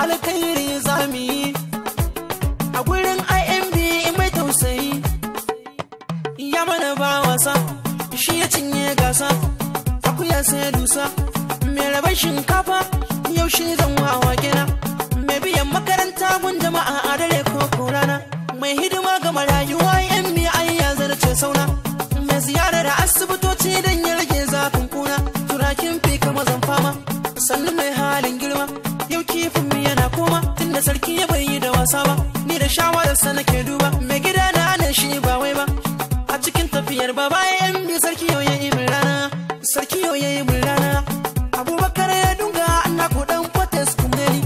alkhairi zami a gurin imb mai tausayi ya mana ba wasa shi ya cinye gasa akuya sai dusa mai rabar shinkafa yau shi zan wawa gina mai biyan makaranta gun jama'a a dare ko rana mai hidima ga marayuwa yan mi ya zarce sauna mai ziyarar asibitoci don ya rage zafin kuna turakin fi kama zan fama sannan mai halin girma yau kifin mi yana koma tunda sarki ya bai yi da wasa ba ni da shawararsa nake duba mai gida na nan shi ba wai ba a cikin tafiyar ba bayan bi sarki yau ya yi min rana sarki yau ya yi min rana abubakar ya dunga na kudan kwates kumneni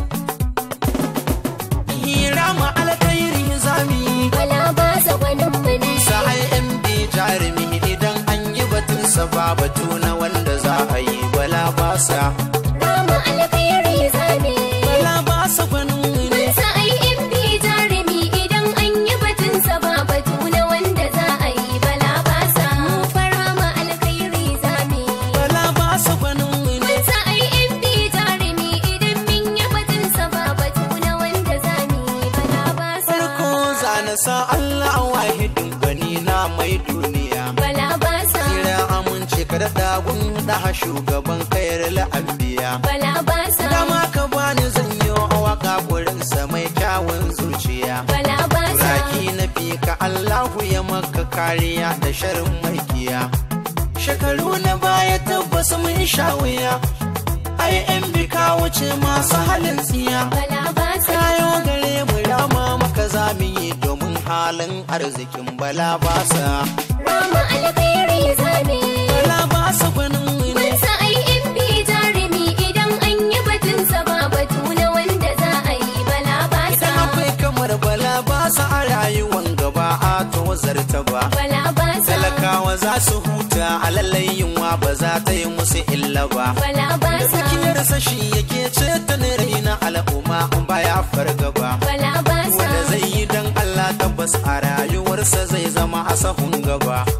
hira ma alkhairi zami Bala ba sa gwanin mu ne. sa imb jarumi idan an yi batunsa ba batu na wanda za a yi bala basa Rama alkhairi zane. bala basa gwanin ne Mun sa ai in bi jarumi idan an yi batun sa ba batu na wanda za a yi bala ba sa. Mu fara ma alkhairi zane. bala basa gwanin ne Mun sa ai in bi jarumi idan min yi batun sa ba batu na wanda za mu yi bala ba sa. farko zana sa Allah wahidin gani na mai duniya Bala ba sa. kira amince ka da dagun da shugaban kayar la'ambiya Bala ba sa. dama ka bani zan yi waka gurinsa mai kyawun zuciya Bala ba sa. Turaki na ka Allahu ya maka kariya da sharin makiya shekaru na baya tabbas mun sha wuya ai yan bika wuce masu halin tsiya Bala ba sa. kayo gare mu rama maka zamu yi domin halin arzikin bala basa Rama alkhairi zane. bala basa gwanin ne Mun sa ai in bi jarumi idan an yi batun sa ba batu na wanda za a yi bala ba sa. idan akwai kamar bala basa a rayuwan gaba a to zarta ba Bala ba sa. talakawa za su huta a lallai yunwa ba za ta yi musu illa ba Bala ba sa. Tsakiyarsa shi yake ceto ne rai na al'umma in baya fargaba. Bala ba sa. Wanda zai yi don Allah tabbas a rayuwarsa zai zama a sahun gaba.